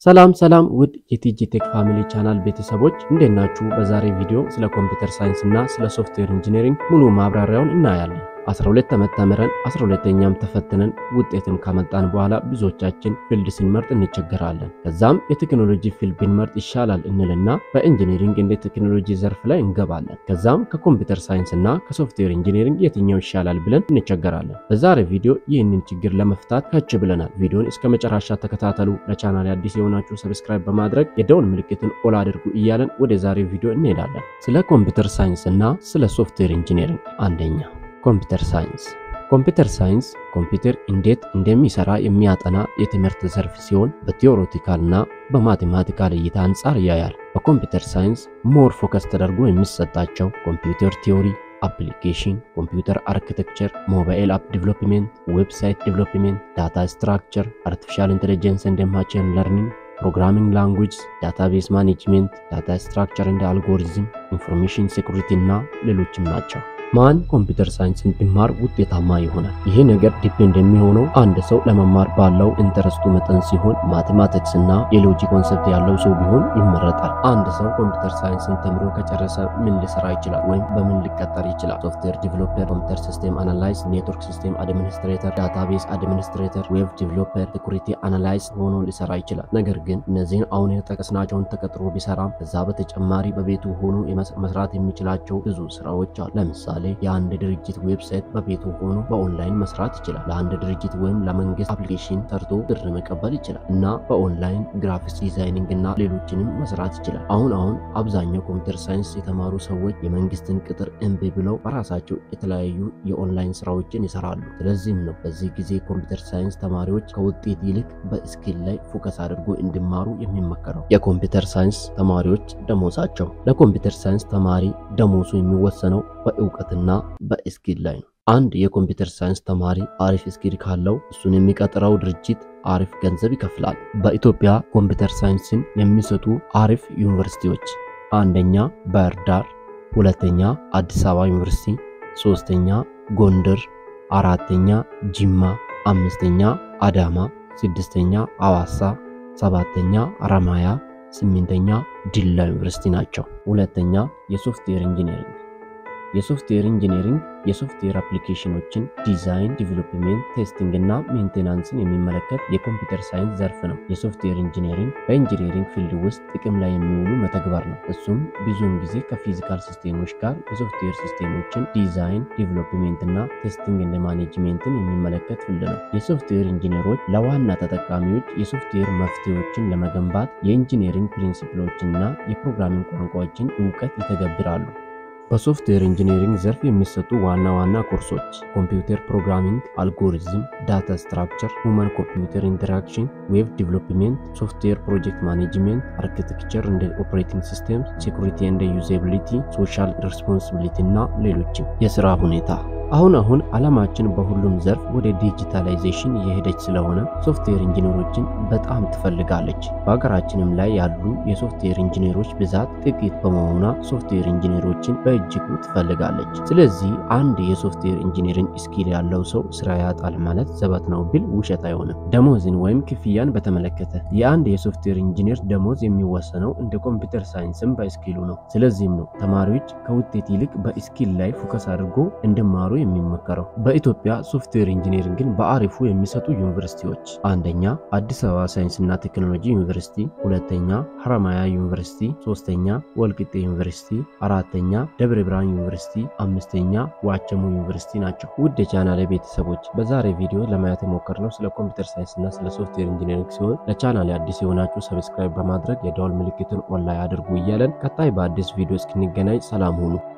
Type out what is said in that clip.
ሰላም ሰላም ውድ የቲጂ ቴክ ፋሚሊ ቻናል ቤተሰቦች እንዴት ናችሁ? በዛሬ ቪዲዮ ስለ ኮምፒውተር ሳይንስ እና ስለ ሶፍትዌር ኢንጂነሪንግ ሙሉ ማብራሪያውን እናያለን። 12 ዓመት ተምረን 12ኛም ተፈትነን ውጤትን ካመጣን በኋላ ብዙዎቻችን ፊልድ ስንመርጥ እንቸገራለን። ከዛም የቴክኖሎጂ ፊልድ ብንመርጥ ይሻላል እንልና በኢንጂነሪንግ እንደ ቴክኖሎጂ ዘርፍ ላይ እንገባለን። ከዛም ከኮምፒውተር ሳይንስ እና ከሶፍትዌር ኢንጂነሪንግ የትኛው ይሻላል ብለን እንቸገራለን። በዛሬ ቪዲዮ ይህንን ችግር ለመፍታት ከች ብለናል። ቪዲዮን እስከ መጨረሻ ተከታተሉ። ለቻናል አዲስ የሆናችሁ ሰብስክራይብ በማድረግ የደውል ምልክትን ኦል አድርጉ እያለን ወደ ዛሬው ቪዲዮ እንሄዳለን። ስለ ኮምፒውተር ሳይንስ እና ስለ ሶፍትዌር ኢንጂነሪንግ አንደኛ ኮምፒውተር ሳይንስ ኮምፒውተር ሳይንስ ኮምፒውተር እንዴት እንደሚሰራ የሚያጠና የትምህርት ዘርፍ ሲሆን በቲዎሬቲካልና በማቴማቲካል እይታ አንጻር ያያል። በኮምፒውተር ሳይንስ ሞር ፎከስ ተደርጎ የሚሰጣቸው ኮምፒውተር ቲዮሪ፣ አፕሊኬሽን፣ ኮምፒውተር አርኪቴክቸር፣ ሞባይል አፕ ዲቨሎፕሜንት፣ ዌብሳይት ዲቨሎፕሜንት፣ ዳታ ስትራክቸር፣ አርቲፊሻል ኢንቴሊጀንስ እንደ ማሽን ለርኒንግ ፕሮግራሚንግ ላንጉጅ፣ ዳታቤዝ ማኔጅሜንት፣ ዳታ ስትራክቸር እንደ አልጎሪዝም፣ ኢንፎርሜሽን ሴኩሪቲ እና ሌሎችም ናቸው። ማን ኮምፒውተር ሳይንስን ቢማር ውጤታማ ይሆናል? ይሄ ነገር ዲፔንድ የሚሆነው አንድ ሰው ለመማር ባለው ኢንተረስቱ መጠን ሲሆን ማቴማቲክስ እና የሎጂክ ኮንሰፕት ያለው ሰው ቢሆን ይመረጣል። አንድ ሰው ኮምፒውተር ሳይንስን ተምሮ ከጨረሰ ምን ሊሰራ ይችላል? ወይም በምን ሊቀጠር ይችላል? ሶፍትዌር ዲቨሎፐር፣ ኮምፒውተር ሲስቴም አናላይዝ፣ ኔትወርክ ሲስቴም አድሚኒስትሬተር፣ ዳታቤዝ አድሚኒስትሬተር፣ ዌብ ዲቨሎፐር፣ ሴኩሪቲ አናላይዝ ሆኖ ሊሰራ ይችላል። ነገር ግን እነዚህን አሁን የጠቀስናቸውን ተቀጥሮ ቢሰራም ከዛ በተጨማሪ በቤቱ ሆኖ መስራት የሚችላቸው ብዙ ስራዎች አሉ። ለምሳሌ የአንድ ድርጅት ዌብሳይት በቤቱ ሆኖ በኦንላይን መስራት ይችላል። ለአንድ ድርጅት ወይም ለመንግስት አፕሊኬሽን ሰርቶ ብር መቀበል ይችላል እና በኦንላይን ግራፊክስ ዲዛይኒንግ እና ሌሎችንም መስራት ይችላል። አሁን አሁን አብዛኛው ኮምፒውተር ሳይንስ የተማሩ ሰዎች የመንግስትን ቅጥር እምቢ ብለው በራሳቸው የተለያዩ የኦንላይን ስራዎችን ይሰራሉ። ስለዚህም ነው በዚህ ጊዜ ኮምፒውተር ሳይንስ ተማሪዎች ከውጤት ይልቅ በስኪል ላይ ፎከስ አድርጎ እንዲማሩ የሚመከረው። የኮምፒውተር ሳይንስ ተማሪዎች ደሞዛቸው ለኮምፒውተር ሳይንስ ተማሪ ደሞዙ የሚወሰነው በእውቀትና በስኪል ላይ ነው። አንድ የኮምፒውተር ሳይንስ ተማሪ አሪፍ ስኪል ካለው እሱን የሚቀጥረው ድርጅት አሪፍ ገንዘብ ይከፍላል። በኢትዮጵያ ኮምፒውተር ሳይንስን የሚሰጡ አሪፍ ዩኒቨርሲቲዎች አንደኛ ባህር ዳር፣ ሁለተኛ አዲስ አበባ ዩኒቨርሲቲ፣ ሶስተኛ ጎንደር፣ አራተኛ ጅማ፣ አምስተኛ አዳማ፣ ስድስተኛ አዋሳ፣ ሰባተኛ ሐረማያ፣ ስምንተኛ ዲላ ዩኒቨርሲቲ ናቸው። ሁለተኛ የሶፍትዌር ኢንጂነሪንግ የሶፍትዌር ኢንጂነሪንግ የሶፍትዌር አፕሊኬሽኖችን ዲዛይን፣ ዲቨሎፕሜንት፣ ቴስቲንግ እና ሜንቴናንስን የሚመለከት የኮምፒውተር ሳይንስ ዘርፍ ነው። የሶፍትዌር ኢንጂነሪንግ በኢንጂነሪንግ ፊልድ ውስጥ ጥቅም ላይ የሚውሉ መተግበር ነው። እሱም ብዙውን ጊዜ ከፊዚካል ሲስቴሞች ጋር የሶፍትዌር ሲስቴሞችን ዲዛይን፣ ዲቨሎፕሜንት እና ቴስቲንግ እንደ ማኔጅሜንትን የሚመለከት ፊልድ ነው። የሶፍትዌር ኢንጂነሮች ለዋና ተጠቃሚዎች የሶፍትዌር መፍትሄዎችን ለመገንባት የኢንጂነሪንግ ፕሪንሲፕሎችንና የፕሮግራሚንግ ቋንቋዎችን እውቀት ይተገብራሉ። በሶፍትዌር ኢንጂነሪንግ ዘርፍ የሚሰጡ ዋና ዋና ኮርሶች ኮምፒውተር ፕሮግራሚንግ፣ አልጎሪዝም፣ ዳታ ስትራክቸር፣ ሁማን ኮምፒውተር ኢንተራክሽን፣ ዌብ ዲቨሎፕሜንት፣ ሶፍትዌር ፕሮጀክት ማኔጅሜንት፣ አርኪቴክቸር እንደ ኦፕሬቲንግ ሲስተም፣ ሴኩሪቲ እንደ ዩዛቢሊቲ፣ ሶሻል ሪስፖንሲቢሊቲ እና ሌሎችም። የስራ ሁኔታ አሁን አሁን ዓለማችን በሁሉም ዘርፍ ወደ ዲጂታላይዜሽን እየሄደች ስለሆነ ሶፍትዌር ኢንጂነሮችን በጣም ትፈልጋለች። በሀገራችንም ላይ ያሉ የሶፍትዌር ኢንጂነሮች ብዛት ጥቂት በመሆኗ ሶፍትዌር ኢንጂነሮችን በእጅጉ ትፈልጋለች። ስለዚህ አንድ የሶፍትዌር ኢንጂነሪንግ ስኪል ያለው ሰው ስራ ያጣል ማለት ዘበት ነው ቢል ውሸት አይሆንም። ደሞዝን ወይም ክፍያን በተመለከተ የአንድ የሶፍትዌር ኢንጂነር ደሞዝ የሚወሰነው እንደ ኮምፒውተር ሳይንስም በስኪሉ ነው። ስለዚህም ነው ተማሪዎች ከውጤት ይልቅ በስኪል ላይ ፎከስ አድርጎ እንዲማሩ የሚመከረው። በኢትዮጵያ ሶፍትዌር ኢንጂነሪንግን በአሪፉ የሚሰጡ ዩኒቨርሲቲዎች አንደኛ አዲስ አበባ ሳይንስና ቴክኖሎጂ ዩኒቨርሲቲ፣ ሁለተኛ ሐረማያ ዩኒቨርሲቲ፣ ሶስተኛ ወልቂጤ ዩኒቨርሲቲ፣ አራተኛ ደብረ ብርሃን ዩኒቨርሲቲ፣ አምስተኛ ዋቸሞ ዩኒቨርሲቲ ናቸው። ውድ የቻናል ቤተሰቦች በዛሬ ቪዲዮ ለማየት የሞከርነው ስለ ኮምፒውተር ሳይንስና ስለ ሶፍትዌር ኢንጂነሪንግ ሲሆን ለቻናል አዲስ የሆናችሁ ሰብስክራይብ በማድረግ የደወል ምልክቱን ኦንላይ አድርጉ እያለን ቀጣይ በአዲስ ቪዲዮ እስክንገናኝ ሰላም ሁኑ።